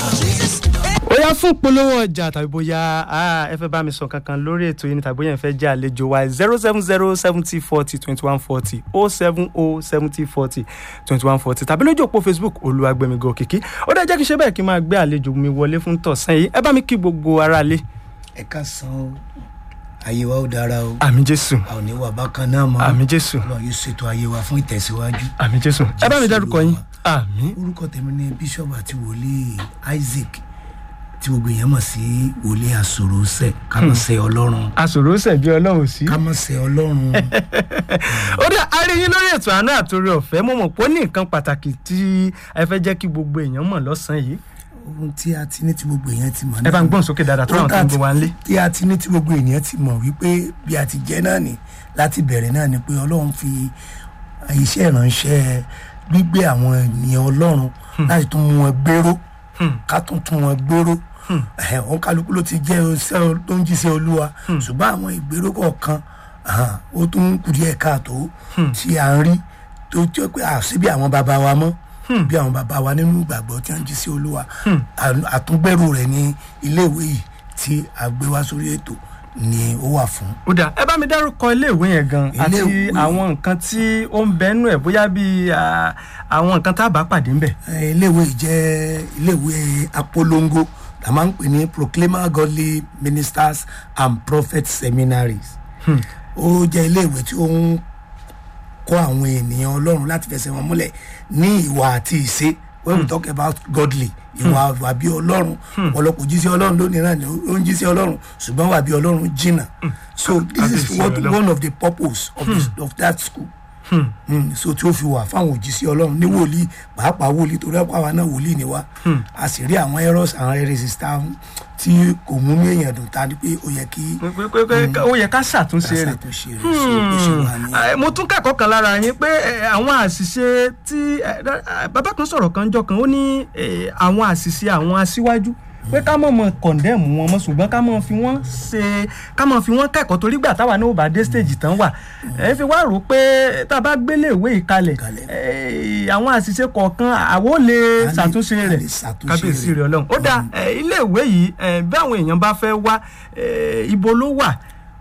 ó yá fún polówó ọjà tàbí bóyá ah, ẹ fẹ́ bá mi sọ kankan lórí ètò yìí ni tàbí bóyá ẹ fẹ́ jẹ́ àlejò wa zero seven zero seventy forty twenty one forty oh seven oh seventy forty twenty one forty tàbí lójú òpó facebook olúwagbẹ̀mígò òkìkí ó dẹ́ jẹ́ kí n ṣe bẹ́ẹ̀ kí n máa gbé àlejò mi wọlé fún tọ̀sán yìí ẹ bá mi kí gbogbo aráalé ẹ ká san o ayé wa ó dára o àmì jésù a ò ní wà bákan náà mọ́ àmì jésù Ọlọ́run yóò ṣètò ayé wa fún ìtẹ̀síwájú àmì jésù ẹ bá mi dárúkọ yín àmì orúkọ tèmi ni bíṣọ̀bù àti wòlíì isaac tí gbogbo èèyàn mọ̀ sí wòlíì àsòròsẹ̀ ká mọ̀ sẹ́ ọlọ́run àsòrò ṣẹ̀bi ọlọ́run sí. ká mọ̀ sẹ́ ọlọ́run ó dá a rí yín lórí ètò àánú àtòrí ọ̀fẹ́ mo mọ̀ pé ó ní nǹkan pàtàkì tí ẹ fẹ́ jẹ́ kí gbogbo èèyàn mọ̀ lọ́sàn-án yìí ohun tí a ti ní tí gbogbo èèyàn ti mọ̀ ẹ bá ń gbọ́n sókè dáadáa tó ráwọn tó ń gbé wa ń lé. tí a ti ní tí gbogbo ènìyàn ti mọ̀ wípé bí a ti jẹ́ náà ni láti bẹ̀rẹ̀ náà ni pé ọlọ́run fi iṣẹ́ ìránṣẹ́ gbígbé àwọn ènìyàn ọlọ́run láti tún mú wọn gbèrò ká tún tún wọn gbèrò òun kálukú ló ti jẹ́ iṣẹ́ tó ń jíṣẹ́ olúwa ṣùgbọ́n àwọn ìgbèrò kọ̀ọ̀kan ah, ó tún kù díẹ̀ káàtó tí a ń rí tó jẹ́ pé àṣìbí àwọn bàbá wa mọ́ bí àwọn bàbá wa nínú ìgbàgbọ́ tí wọ́n jí sí olúwa À- àtúngbẹ̀rù rẹ̀ ní iléèwé yìí tí a gbé wá sórí ètò ni ó wà fún. ó dà ẹ bá mi dárúkọ iléèwé yẹn gan àti Iléèwé- àwọn nǹkan tí ó ń bẹnu ẹ bóyá bíi ah, àwọn nǹkan tá a bá pàdé ńbẹ. Eh, iléèwé yìí jẹ́ iléèwé apolongo la máa ń pè ní proclaimer godly ministers and prophets seminaries ó jẹ́ iléèwé tí ó ń kọ́ àwọn ènìyàn ọlọ́run láti fẹsẹ̀ wọn múlẹ̀ ní ìwà àti ìṣe when we talk about godly ìwà wà bí ọlọ́run ọ̀pọ̀lọpọ̀ jíṣẹ́ ọlọ́run lónìí náà ni ó ń jíṣẹ́ ọlọ́run ṣùgbọ́n wà bí ọlọ́run jìnnà so this is Kábíyèsí what Ọlọ́run. one of the purpose of, the, of that school Mm, so tí ó fi wà fáwọn òjíṣẹ́ ọlọ́run ní wòlíì pàápàá wòlíì torí ọ̀pọ̀ àwa náà wòlíì ni wá a sì rí àwọn errors àwọn heresies tá tí kò mú ní èèyàn dùn ta ni pé ó yẹ kí pé pé pé ó yẹ ká ṣàtúnṣe rẹ̀. ṣàtúnṣe rẹ̀ so bó ṣe wà ní. Eh, mo tún kẹ́kọ̀ọ́ kan lára yín pé eh, àwọn àṣìṣe tí eh, eh, bàbá kan sọ̀rọ̀ kan jọ kan ó ní eh, àwọn àṣìṣe àwọn aṣíwájú pé ká mọ̀ mọ̀ kọ̀ndẹ́mù wọn mọ̀ ṣùgbọ́n ká mọ̀ fi wọ́n ṣe ká mọ̀ fi wọ́n kẹ́kọ̀ọ́ torí gbà táwa náà ò bá dé stage tán wà ẹ fi wá rò pé tá a bá gbélé ìwé ìkalẹ̀ Ìkalẹ̀. eh, àwọn àṣìṣe kọ̀ọ̀kan àwo lè A lè- ṣàtúnṣe a rẹ̀ lè ṣàtúnṣe kábíyèsí rẹ̀. rẹ̀ ọlọ́run ó dà ilé ìwé yìí eh, bí àwọn èèyàn bá fẹ́ wá eh, ibo ló wà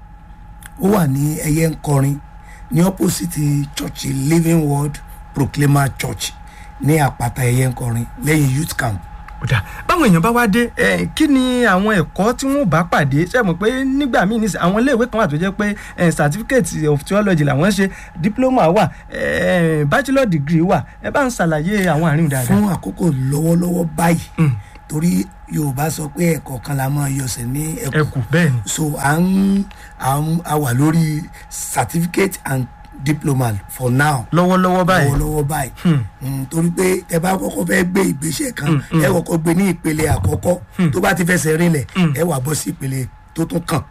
ó wà ní ẹyẹ ń kọrin ní opposite church living word proclaimer church ní àpáta ẹyẹ ń kọrin lẹ́yìn youth camp ọ̀dà báwọn èèyàn bá wá dé ẹ kí ni àwọn ẹ̀kọ́ tí wọ́n bá pàdé ṣe mọ̀ pé nígbà míì nísìnyí àwọn iléèwé kan wà tó jẹ́ pé ẹ, certificate of theology làwọn ṣe diploma wà ẹ, bachelor degree wà ẹ bá ń ṣàlàyé àwọn àárín dáadáa. fún àkókò lọ́wọ́lọ́wọ́ báyìí torí yorùbá sọ pé ẹ̀kọ́ kan la máa yọsẹ̀ ní ẹ̀kọ́ ẹkù bẹ́ẹ̀ ni so à ń à ń a wà lórí certificate and diploma for now lọ́wọ́lọ́wọ́ báyìí lọ́wọ́lọ́wọ́ báyìí Mm, torí pé ẹ bá kọ́kọ́ fẹ́ gbé ìgbésẹ̀ kan ẹ kọ́kọ́ gbé ní ìpele àkọ́kọ́ tó bá ti fẹsẹ̀ rinlẹ̀ ẹ wà bọ́ sí ìpele tó tún kàn.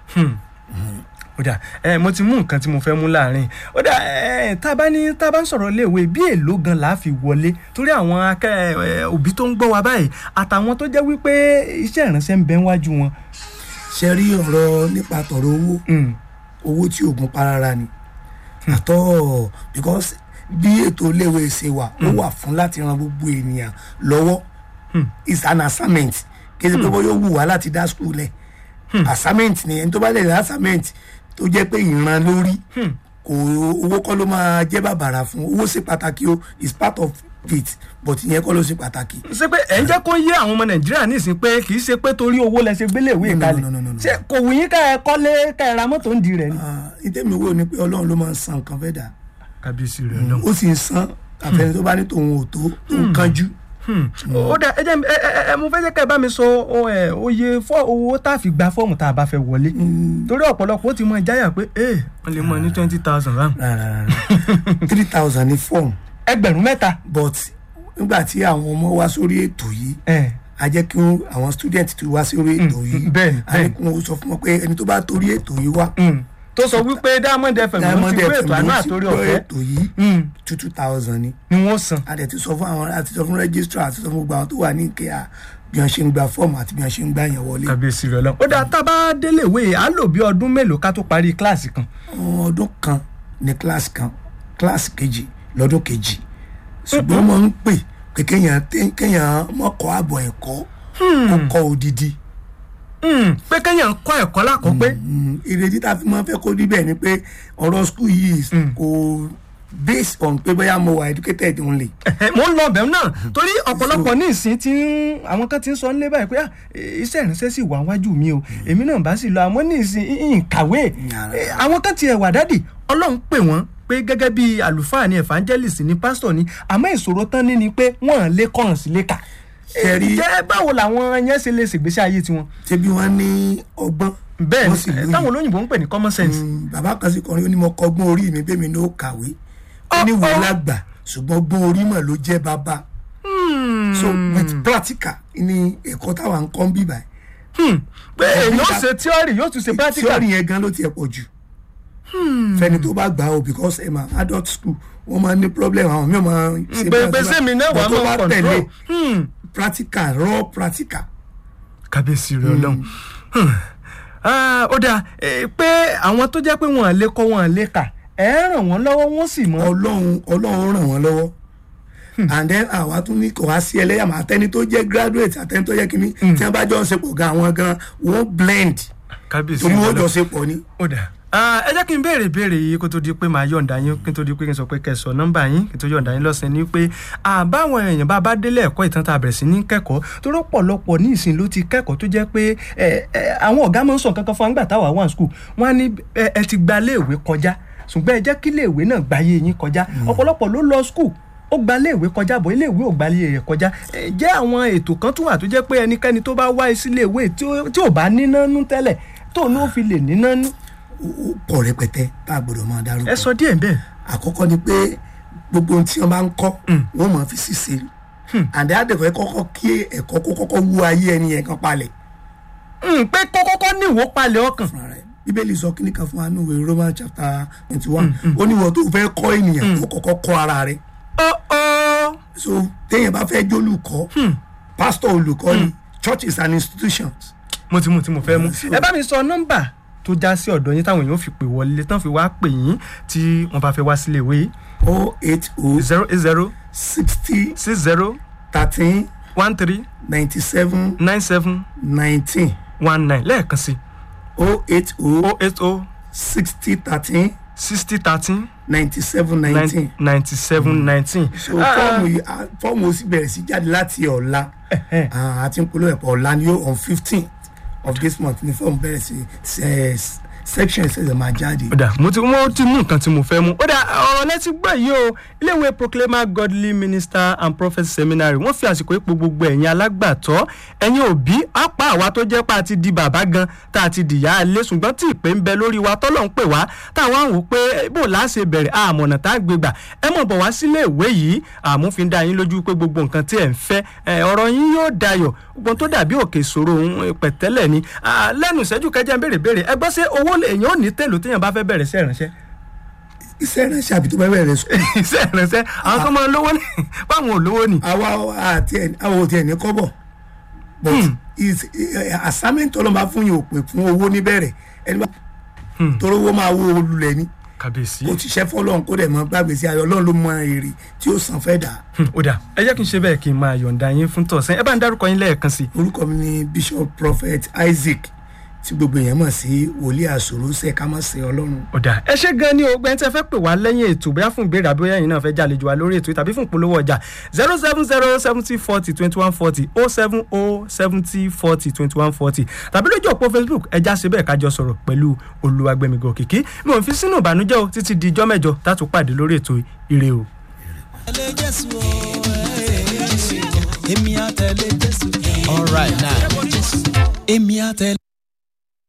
ọ̀dà ẹ mo ti mú nǹkan tí mo fẹ́ mú láàrin ọ̀dà ẹ tá a bá ní tá a bá ń sọ̀rọ̀ iléèwé bí èló gan la fi wọlé torí àwọn akẹ́ ẹ, òbí tó ń gbọ́ wa báyìí àtàwọn tó jẹ́ wípé iṣẹ́ ìránṣẹ́ ń bẹ wájú wọn. ṣe rí ọ̀rọ̀ nípa tọ̀rọ̀ owó Mm. owó tí oògùn parara ni àtọ́ because bí ètò iléèwé ṣe wà ó wà fún láti ran gbogbo ènìyàn lọ́wọ́ is an assignment kí ẹ ṣe pé bó yóò wù wá láti dá school lẹ̀ assignment ni ẹni tó bá lè dá assignment tó jẹ́ pé ìran lórí kò owó kọ́ ló máa jẹ́ bàbàrà fún owó ṣe pàtàkì o is part of it but ìyẹn kọ́ ló ṣe pàtàkì ṣé pé ẹ̀ ń jẹ́ kó yé àwọn ọmọ nàìjíríà nísìnyí pé kì í ṣe pé torí owó lẹ ṣe gbélé ìwé No, no, ìkalẹ̀ no, no, no, no. ṣé kò wù yín ká ẹ kọ́lé ká ẹ ra mọ́tò ń di rẹ̀ ni. Ah, ìtẹ́mi wo ni pé ọlọ́run ló máa ń san nǹkan fẹ́ dà kábíyèsí rẹ̀ náà. ó sì ń san àfẹnì tó bá ní tòun ò tó tó ń kánjú. ó dà ẹ jẹ́ ẹ ẹ ẹ mo fẹ́ jẹ́ ká ẹ bá mi sọ ọ, ẹ, oye fọ́ owó tá a fi gba fọ́ọ̀mù tá a bá fẹ́ wọlé torí ọ̀pọ̀lọpọ̀ ó ti mọ ìjáyà pé ẹ wọ́n lè mọ ní twenty thousand rand rárá three thousand ní fọ́ọ̀mù ẹgbẹ̀rún mẹ́ta but nígbà tí àwọn ọmọ wá sórí ètò yìí ẹ a jẹ́ kí wọ́n- àwọn student tó wá sórí ètò yìí bẹ́ẹ̀ni, a ní kí wọ́n sọ fún wọn pé ẹni tó bá torí ètò yìí wá mm, tó sọ wípé diamond fm ló Diamond ti gbé FM ètò àánú ló ti àtòrí gbọ́ ọ̀fẹ́ ètò yìí Mm, two two thousand ni ni wọ́n san. a dẹ̀ ti sọ fún àwọn àti sọ fún registrar àti sọ fún gbogbo àwọn tó wà ní ìkẹyà bí wọ́n ṣe ń gba fọ́ọ̀mù àti bí wọ́n ṣe ń gbà yẹn wọlé kábíyèsí rẹ̀ lọ. ó dà tá a bá délé ìwé á lò bí ọdún mélòó ká tó parí kíláàsì kan. ọdún kan ní kíláàsì kan kíláàsì kejì lọ́dún kejì ṣùgbọ́n wọ́n ń pè pé kéèyàn té- kéèyàn mọ́kọ́ àbọ̀ ẹ̀kọ́ ó kọ́ odidi Hmm, pé kéèyàn kọ́ ẹ̀kọ́ lákọ̀ọ́ pé Mm, ìrètí tá a fi máa ń fẹ́ kó níbẹ̀ ni pé ọ̀rọ̀ school yìí kò based on pé bóyá mo wà educated only Ẹ̀hẹ́, mo ń lọ ọbẹ̀ náà torí ọ̀pọ̀lọpọ̀ ní ìsìn tí ń- àwọn kan ti ń sọ nílé báyìí pé "Ah, eh, iṣẹ́ ìránṣẹ́ sì wà wájú mi o èmi náà bá sì lọ àmọ́ ní ìsìn ìhìn kàwé Yàrá. Eh, àwọn kan ti ẹ̀wà dádì ọlọ́run pè wọ́n pé gẹ́gẹ́ bí àlùfáà ni evangelist ni pastor ni àmọ́ ìṣòro tán ní ni pé wọ́n lè kọ́ràn sí lè kà Ṣé rí- jẹ́ báwo làwọn yẹn ṣe lè ṣègbésí ayé tiwọn ṣebí wọ́n ní ọgbọ́n bẹ́ẹ̀ wọ́n ni sì eh, lóye. táwọn olóyìnbó ń pè ní common sense Mm, bàbá kan sì kọrin ó ní mo kọ́gbọ́n orí mi bẹ́ẹ̀ mi ní ó kàwé ó Ọ- ní ìwé ọ- lágbà ṣùgbọ́n gbọ́n orí mọ̀ ló jẹ́ bàbá so with practical ni ẹ̀kọ́ táwa ń kọ́ ń bíbà Hmm, pé èyí ó ṣe theory yóò tún ṣe practical tíọ́rì yẹn gan ló tiẹ̀ pọ̀ jù fẹ́ni tó bá gbà ó because ẹ̀ máa adult school wọ́n máa ní problem àwọn míì máa ṣe pé bí pé wọ́n ṣe sẹ́mi náà bá- wà but tó máa bá control tẹ̀lé Hmm. practical raw practical kábíyèsí rẹ ọlọ́run Hmm. Ah, ó dáa eh, pé àwọn tó jẹ́ pé wọ́n lè kọ́ wọ́n lè kà ẹ̀ ràn wọ́n lọ́wọ́ wọ́n sì mọ́ ọlọ́run ọlọ́run ràn wọ́n lọ́wọ́ and then àwa tún ní kò wá sí ẹlẹ́yàmọ̀ àtẹni tó jẹ́ graduate àtẹni tó jẹ́ kínní tí wọ́n bá jọ ń ṣe pọ̀ gan àwọn gan wọ́n blend kábíyèsí torí rẹ wọ́n jọ ọlọ́run ṣe pọ̀ ni. ó dáa Ah, ẹ jẹ́ kí n béèrè béèrè yìí kó tó di pé màá yọ̀ǹda yín kí n tó di pé kí n sọ pé kẹsàn nọ́mbà yín kí n tó yọ̀ǹda yín lọ́sẹ̀ ni pé àbáwọn èèyàn bá bá délé ẹ̀kọ́ ìtàn tá a bẹ̀rẹ̀ sí ní kẹ́kọ̀ọ́ tó rọ́pọ̀lọpọ̀ ní ìsìn ló ti kẹ́kọ̀ọ́ tó jẹ́ pé ẹ, ẹ, àwọn ọ̀gá máa ń sọ kankan fún wa nígbà táwa wà ní skul wọ́n á ní ẹ ẹ ti gba iléèwé kọjá ṣùgbọ́n ẹ jẹ́ kí iléèwé náà gbáyé yín kọjá ọ̀pọ̀lọpọ̀ ló lọ skul ó gba iléèwé kọjá bọ̀ iléèwé ò gba iléèwé kọjá Ẹ, jẹ́ àwọn ètò kan tún wà tó jẹ́ pé ẹnikẹ́ni tó bá wá sí iléèwé tí ó- tí ò bá níná nú tẹ́lẹ̀ tó ní ó fi lè níná nú ó ó pọ̀ rẹpẹtẹ tá a gbọ́dọ̀ máa dárúkọ. ẹ sọ díẹ̀ bẹ́ẹ̀. àkọ́kọ́ ni pé gbogbo ohun tí wọ́n bá ń kọ́ wọ́n máa fi ṣiṣẹ́ àdé àdẹ̀fẹ́ kọ́kọ́ kí ẹ̀kọ́ kó kọ́kọ́ wú ayé ẹni yẹn kan palẹ̀ Mm, pé kọ́kọ́kọ́ ní ìwó palẹ̀ ọkàn. fúnra rẹ̀ bíbélì sọ kíní kan fún wa nínú ìwé Roman chapter twenty one ó ní wọ́n tó fẹ́ kọ́ ènìyàn ó kọ́kọ́ kọ́ ara rẹ̀ ó ó so téèyàn bá fẹ́ jólùkọ́ pastor olùkọ́ ni church is an institution mo ti mú tí mo fẹ́ mú. So- ẹ bá mi sọ nọ́mbà tó já sí ọ̀dọ̀ yín táwọn èèyàn fi pè wọlé tán fi wá pè yín tí wọ́n bá fẹ́ wá sílé ìwé yìí. o eight o zero eight zero sixty six zero thirteen one three ninety seven nine seven nineteen one nine lẹ́ẹ̀kan sí o eight o o eight o sixty thirteen sixty thirteen ninety seven nineteen. ninety seven nineteen. so fọ́ọ̀mù yìí ah, fọ́ọ̀mù ó sì bẹ̀rẹ̀ sí jáde láti ọ̀la Ah, àti nkolo ẹ̀pọ̀ ọ̀la ni ó on fifteen of this month ni fọ́ọ̀mù bẹ̀rẹ̀ sí ṣe section ṣẹ̀ṣẹ̀ máa jáde. ó dà mo ti mo ti mú nǹkan tí mo fẹ́ mú ó dà ọ̀rọ̀ lẹ́tí gbọ́ yìí o iléèwé proclaimer godly minister and prophet seminary wọ́n fi àsìkò ipò gbogbo ẹ̀yin alágbàtọ́ ẹ̀yin òbí apá àwa tó jẹ́ pé a ti di bàbá gan tá a ti dìyà alẹ́ ṣùgbọ́n tí ìpè ń bẹ lórí wa tọ́lọ̀ ń pè wá táwọn àwọn wò pé bó la ṣe bẹ̀rẹ̀ àmọ̀nà tá a gbé gbà ẹ mọ̀ bọ̀ wá sílé ìwé yìí àmúfin dá yín lójú pé gbogbo nǹkan tí ẹ̀ ń fẹ́ ẹ, ọ̀rọ̀ yín yóò dayọ̀ gbogbo tó dàbí òkè ìṣòro òun pẹ̀tẹ́lẹ̀ ni Ah, lẹ́nu ìṣẹ́jú kẹjá ń béèrè béèrè ẹ gbọ́ sí owó èèyàn ò ní tèlò téèyàn bá fẹ́ bẹ̀rẹ̀ sí ìránṣẹ́ iṣẹ́ ìránṣẹ́ àbí tó bá bẹ̀rẹ̀ sùn. iṣẹ́ ìránṣẹ́ àwọn kan máa ń lówó ní báwọn ò lówó ni. àwa àti ẹ̀ àwọn òtí ẹ̀ ní kọ́bọ̀ but is eh, assignment ọlọ́mọba fún yín ò pè fún owó níbẹ̀rẹ̀ ẹni bá torí owó máa wó olùlẹ̀ ni kàbíyèsí. kò tíṣẹ́ fọlọ́run kó dẹ̀ mọ́ gbàgbé sí ayọ̀ ọlọ́run ló mọ èrè tí ó san fẹ́ dà ó dà ẹ jẹ́ kí n ṣe bẹ́ẹ̀ kí n máa yọ̀ǹda yín fún tọ̀sán ẹ bá ń dárúkọ yín lẹ́ẹ̀kan sí i. orúkọ mi ni bishop prophet isaac tí gbogbo èèyàn mọ̀ sí wòlíì àsòrò ṣe ká mọ̀ sí ọlọ́run ó dà ẹ ṣe gan ni o gbẹ́ni tí ẹ fẹ́ pè wá lẹ́yìn ètò bóyá fún ìbéèrè àbí bóyá ẹ̀yin náà fẹ́ jàlejò wa lórí ètò tàbí fún ìpolówó ọjà zero seven zero seventy forty twenty one forty oh seven oh seventy forty twenty one forty tàbí lójú òpó facebook ẹja ṣe bẹ́ẹ̀ kájọ sọ̀rọ̀ pẹ̀lú olúwagbẹ̀mígò òkìkí mi ò fi sínú ìbànújẹ́ o títí di ijọ́ mẹ́jọ tá a tún pàdé lórí ètò ire o. tẹ̀lé jésù o èmi á tẹ̀lé jésù. all right now èmi á tẹ̀lé.